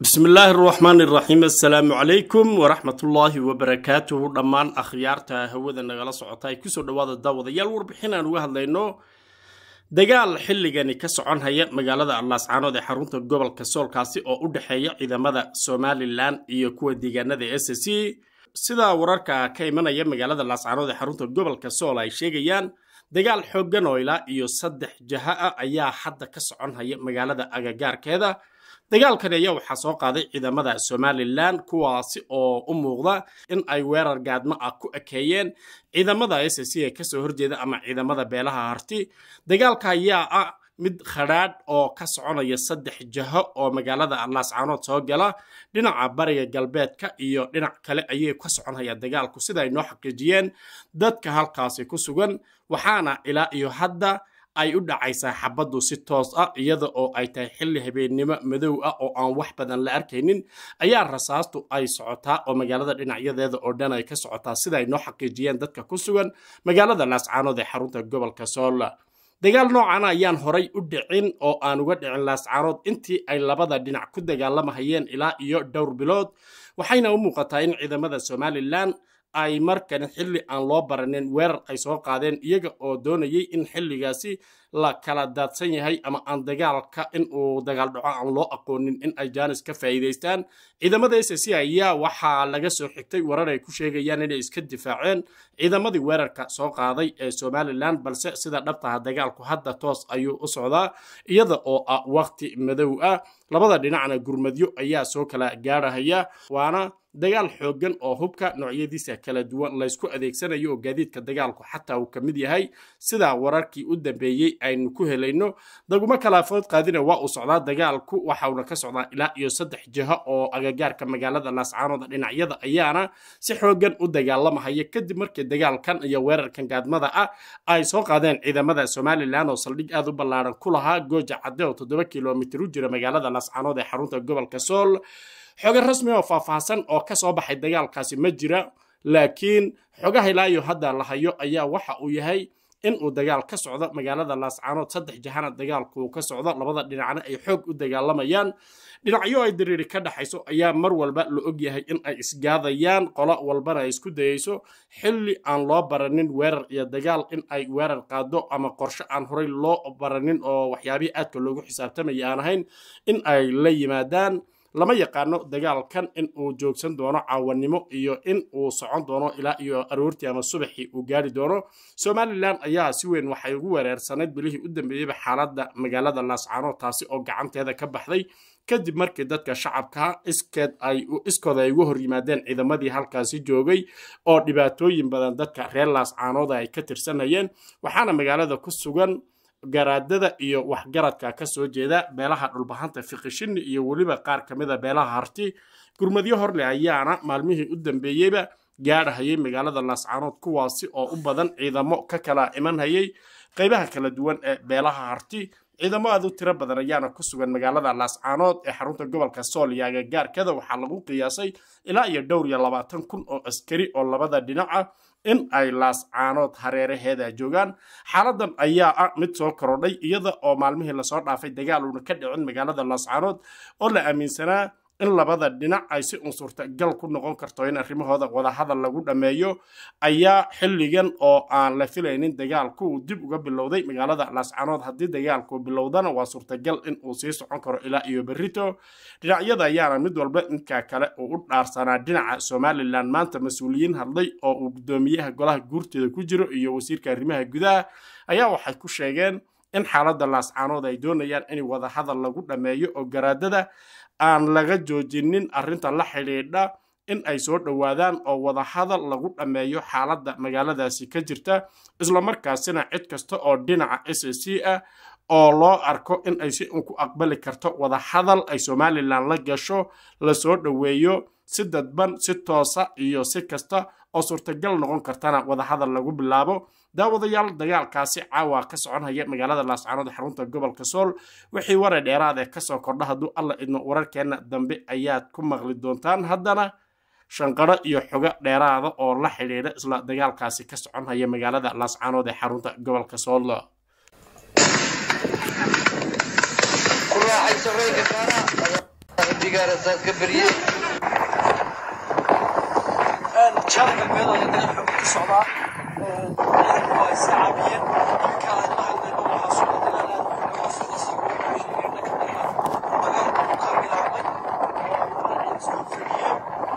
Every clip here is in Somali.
bismi illaahi araxmaani iraxiim assalaamu calaykum waraxmatullaahi wabarakaatuhu dhammaan akhyaarta hawada nagala socota ay kusoo dhawaada daawadayaal warbixin aan uga hadlayno dagaal xilligani ka socon haya magaalada allaascaanood ee xarunta gobolka soolkaasi oo u dhexeeya ciidamada somalilan iyo kuwa deegaanada s c sida wararka ka imanaya magaalada laascaanood ee xarunta gobolka sool ay sheegayaan dagaal xooggan oo ilaa iyo saddex jaha ah ayaa hadda ka socon haya magaalada agagaarkeeda dagaalkani ayaa waxaa soo qaaday ciidamada somalilan kuwaasi oo u muuqda in ay weerar gaadmo ah ku ekeeyeen ciidamada s c ee kasoo horjeeda ama ciidamada beelaha harti dagaalka ayaa ah mid khadhaadh oo ka soconaya saddex jaho oo magaalada allaascaanood soo gala dhinaca bariga galbeedka iyo dhinac kale ayay ka soconhaya dagaalku sida ay noo xaqiijiyeen dadka halkaasi ku sugan waxaana ilaa iyo hadda ay u dhacaysaa xabaddu si toos ah iyada oo ay tahay xilli habeennimo madow ah oo aan wax badan la arkaynin ayaa rasaastu ay socotaa oo magaalada dhinacyadeeda oo dhan ay ka socotaa sida ay noo xaqiijiyeen dadka ku sugan magaalada laascaanood ee xarunta gobolka soola dagaal noocana ayaan horay u dhicin oo aan uga dhicin laascaanood intii ay labada dhinac ku dagaalamahayeen ilaa iyo dhowr bilood waxayna u muuqataa in ciidamada somalilan ay markan xilli aan loo baranin weerar ay soo qaadeen iyaga oo doonayay in xilligaasi la kala daadsan yahay ama aan dagaalka in uu dagaal dhaco aan loo aqoonin in ay jaanis ka faa'iidaystaan ciidamada s c ayaa waxaa laga soo xigtay warar ay ku sheegayaan inay iska difaaceen ciidamadii weerarka soo qaaday ee somalilan balse sida dhabtaha dagaalku hadda toos ayuu u socdaa iyada oo ah waqti madow ah labada dhinacna gurmadyo ayaa soo kala gaarhaya waana dagaal xooggan oo hubka noocyadiisa kala duwan laysku adeegsanayo oo gaadiidka dagaalku xataa uu ka mid yahay sidaa wararkii u dambeeyey aynu ku helayno daguma kalaafood qaadina waa uu socdaa dagaalku waxauna ka socdaa ilaa iyo saddex jiho oo agagaarka magaalada laascaanood dhinacyada ayaana si xooggan u dagaalamahaya kadib markii dagaalkan iyo weerarkan gaadmada ah ay soo qaadeen ciidamada somalilan oo saldhig aad u ballaaran ku lahaa gooja cadde oo toddoba kilomitir u jira magaalada laascaanood ee xarunta gobolka sool xoge rasmi oo faahfaahsan oo ka soo baxay dagaalkaasi ma jira laakiin xogaha ilaa iyo hadda la hayo ayaa waxa uu yahay in uu dagaal ka socdo magaalada laascaanood saddex jahana dagaalku ka socdo labada dhinacna ay xoog u dagaalamayaan dhinacyo ay diriiri ka dhaxayso ayaa mar walba la og yahay in ay isgaadayaan qolo walbana ay isku dayayso xilli aan loo baranin weerar iyo dagaal in ay weerar qaado ama qorshe aan horay loo baranin oo waxyaabihii aadka loogu xisaabtamaya aan ahayn in ay la yimaadaan lama yaqaano dagaalkan in uu joogsan doono caawanimo iyo in uu socon doono ilaa iyo aroortii ama subaxii uu gaari doono somalilan ayaa si weyn waxay ugu weereersanayd bilihii u dambeeyeyba xaaladda magaalada laascaanood taasi oo gacanteeda ka baxday kadib markii dadka shacabka iskeed ay iskooda ay uga hor yimaadeen ciidamadii halkaasi joogay oo dhibaatooyin badan dadka reer laascaanooda ay ka tirsanayeen waxaana magaalada ku sugan garaadada iyo waxgaradka ka soo jeeda beelaha dhulbahanta fiqishini iyo weliba qaar ka mida beelaha harti gurmadyo horle ayaana maalmihii u dambeeyeyba gaadhahayay magaalada laascaanood kuwaasi oo u badan ciidamo ka kala imanhayay qaybaha kala duwan ee beelaha harti ciidamo aad u tiro badan ayaana ku sugan magaalada laascaanood ee xarunta gobolka sool iyo agagaarkada waxaa lagu qiyaasay ilaa iyo dhowr iyo labaatan kun oo askari oo labada dhinaca in ay laascaanood hareeraheeda joogaan xaaladan ayaa ah mid soo korodhay iyada oo maalmihii lasoo dhaafay dagaal uuna ka dhicin magaalada laascaanood oo la aaminsanaa in labada dhinac ay si un suurtagal ku noqon karto in arrimahooda wadahadal lagu dhammeeyo ayaa xilligan oo aan la filaynin dagaalku uu dib uga bilowday magaalada laascaanood haddii dagaalku bilowdana waa suurtagal in uu sii socon karo ilaa iyo berrito dhinacyada ayaana mid walba inkaa kale uu u dhaarsanaa dhinaca somalilan maanta mas-uuliyiin hadlay oo uu guddoomiyaha golaha guurteeda ku jiro iyo wasiirka arrimaha gudaha ayaa waxay ku sheegeen in xaaladda laascaanood ay doonayaan in wadahadal lagu dhammeeyo oo garaadada aan laga joojinin arrinta la xidhiidha in ay soo dhowaadaan oo wadahadal lagu dhammeeyo xaaladda magaaladaasi ka jirta islamarkaasina cid kasta oo dhinaca s c ah oo loo arko in ay si un ku aqbali karto wadahadal ay somalilan la gasho lasoo dhoweeyo si dadban si toosa iyo si kasta oo suurtagal noqon kartana wadahadal lagu bilaabo daawadayaal dagaalkaasi caawa ka soconhaya magaalada laascaanood ee xarunta gobolka sool wixii waray dheeraad ee kasoo kordha hadduu alla idmo wararkeenna dambe ayaad ku maqli doontaan haddana shanqaro iyo xogo dheeraada oo la xidhiidha isla dagaalkaasi ka soconhaya magaalada laascaanood ee xarunta gobolka sool digaarasaad ka baryey jaal galbeed oo dagaal xoog ka socdaa ciidanku waa iska caabiyeen iminka aan la hadlayno waxaa socda dagaal aad u xoog sida sii ugu sheegeen dhanka dagaal dagaalku ka bilaabmay oo isku fidiyeen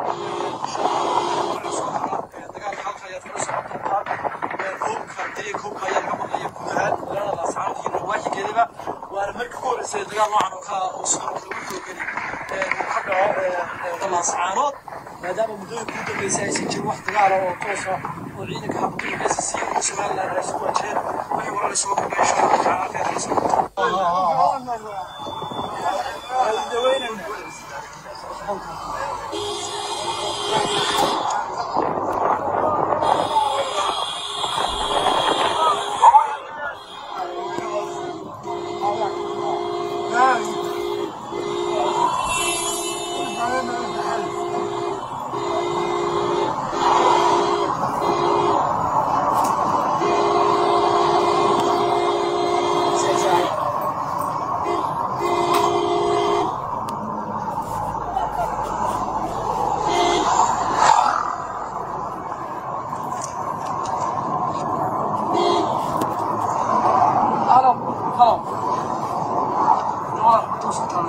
dagaalka halka ayaad kula socon doontaan koobka dariya koobka ayaa laga maqlaya guud ahaan magaalada laascaanood iyo nawaaxigeedaba waana markii ugu horeysay dagaal noocan oo kala oo sidoo kale u xoogani uu ka dhaco laascaanood maadaama muddooyinka ugu dambeysay aysan jirin wax dagaala oo toos ah oo ciidanka xabadda s c iyo somaliland ay isu wajaheen wixii warar soo kordhay insha allah tacaala khayr la soo Alam, alam. Dolar, tu sekarang.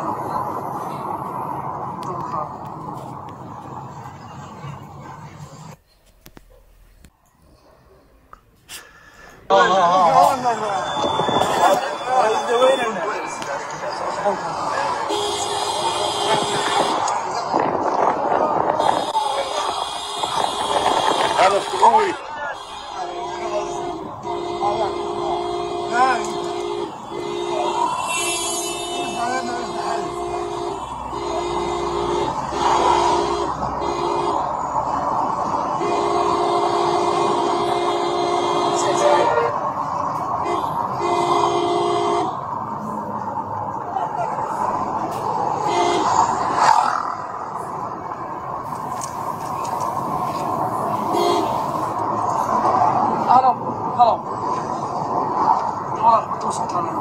Alam, alam. Dolar, tu sekarang.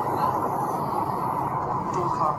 Dolar.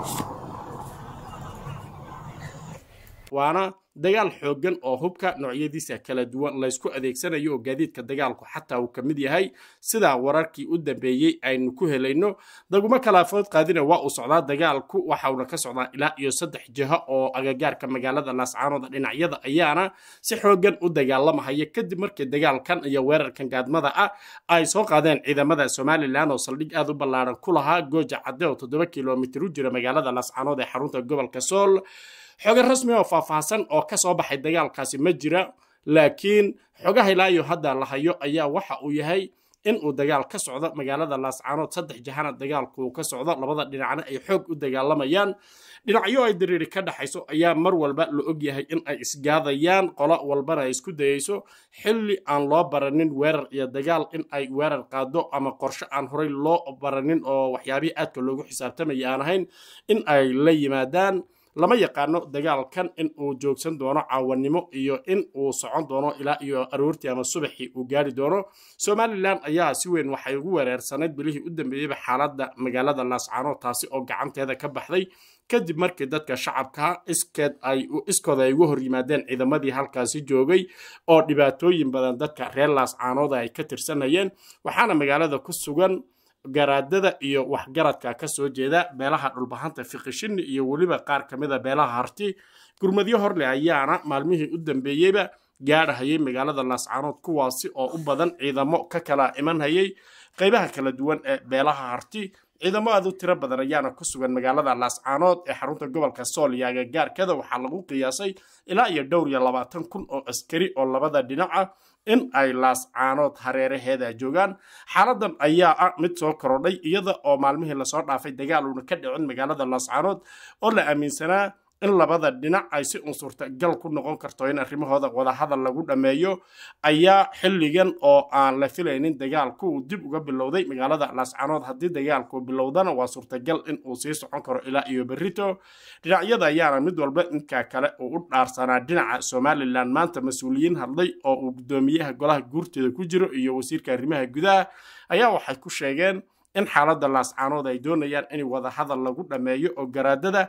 waana dagaal xooggan oo hubka noocyadiisa kala duwan laysku adeegsanayo oo gaadiidka dagaalku xataa uu ka mid yahay sidaa wararkii u dambeeyey aynu ku helayno daguma kalaafood qaadina waa uu socdaa dagaalku waxauna ka socdaa ilaa iyo saddex jiho oo agagaarka magaalada laascaanood dhinacyada ayaana si xooggan u dagaalamahaya kadib markii dagaalkan iyo weerarkan gaadmada ah ay soo qaadeen ciidamada somalilan oo saldhig aad u ballaaran ku lahaa gooja cadde oo toddoba kilomitir u jira magaalada laascaanood ee xarunta gobolka sool xoge rasmi oo faahfaahsan oo ka soo baxay dagaalkaasi ma jira laakiin xogaha ilaayo hadda la hayo ayaa waxa uu yahay in uu dagaal ka socdo magaalada laascaanood saddex jahana dagaalku uu ka socdo labada dhinacna ay xoog u dagaalamayaan dhinacyo ay diriiri ka dhaxayso ayaa mar walba la og yahay in ay isgaadayaan qolo walbana ay isku dayayso xilli aan loo baranin weerar iyo dagaal in ay weerar qaado ama qorshe aan horey loo baranin oo waxyaabihii aadka loogu xisaabtamaya aan ahayn in ay la yimaadaan lama yaqaano dagaalkan in uu joogsan doono caawannimo iyo in uu socon doono ilaa iyo aroortii ama subaxii uu gaari doono somalilan ayaa si weyn waxay ugu wereersanayd bilihii u dambeeyeyba xaaladda magaalada laascaanood taasi oo gacanteeda ka baxday kadib markii dadka shacabka iskeed ay iskooda ay uga hor yimaadeen ciidamadii halkaasi joogay oo dhibaatooyin badan dadka reer laascaanood ay ka tirsanayeen waxaana magaalada ku sugan garaadada iyo waxgaradka ka soo jeeda beelaha dhulbahanta fiqishini iyo weliba qaar ka mid a beelaha harti gurmadyo horle ayaana maalmihii u dambeeyeyba gaadhahayay magaalada laascaanood kuwaasi oo u badan ciidamo ka kala imanhayay qaybaha kala duwan ee beelaha harti ciidamo aad u tiro badan ayaana ku sugan magaalada laascaanood ee xarunta gobolka sool iyo agagaarkada waxaa lagu qiyaasay ilaa iyo dhowr iyo labaatan kun oo askari oo labada dhinac ah in ay laascaanood hareeraheeda joogaan xaaladan ayaa ah mid soo korodhay iyada oo maalmihii lasoo dhaafay dagaal uuna ka dhicin magaalada laascaanood oo la aaminsanaa in labada dhinac ay si un suurtagal ku noqon karto in arrimahooda wadahadal lagu dhammeeyo ayaa xilligan oo aan la filaynin dagaalku uu dib uga bilowday magaalada laascaanood haddii dagaalku bilowdana waa suurtagal in uu sii socon karo ilaa iyo berrito dhinacyada ayaana mid walba inkaa kale uu u dhaarsanaa dhinaca somalilan maanta mas-uuliyiin hadlay oo uu guddoomiyaha golaha guurteeda ku jiro iyo wasiirka arrimaha gudaha ayaa waxay ku sheegeen in xaaladda laascaanood ay doonayaan in wadahadal lagu dhammeeyo oo garaadada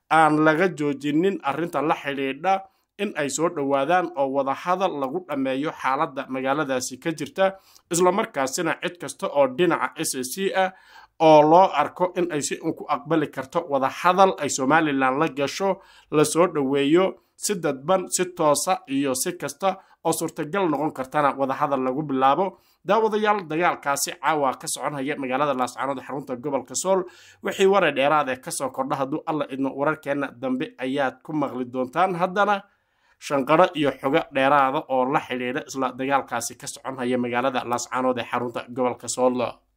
aan laga joojinin arrinta la xidhiidha in ay soo dhowaadaan oo wadahadal lagu dhammeeyo xaaladda magaaladaasi ka jirta islamarkaasina cid kasta oo dhinaca s c ah oo loo arko in ay si un ku aqbali karto wadahadal ay somalilan la gasho lasoo dhoweeyo si dadban si toosa iyo si kasta oo suurtagal noqon kartana wadahadal lagu bilaabo daawadayaal dagaalkaasi caawa ka soconhaya magaalada laascaanood xarunta gobolka sool wixii waray dheeraad ee kasoo kordha hadduu alla idno wararkeenna dambe ayaad ku maqli doontaan haddana shanqaro iyo xogo dheeraada oo la xidhiidha isla dagaalkaasi ka soconhaya magaalada laascaanood ee xarunta gobolka sool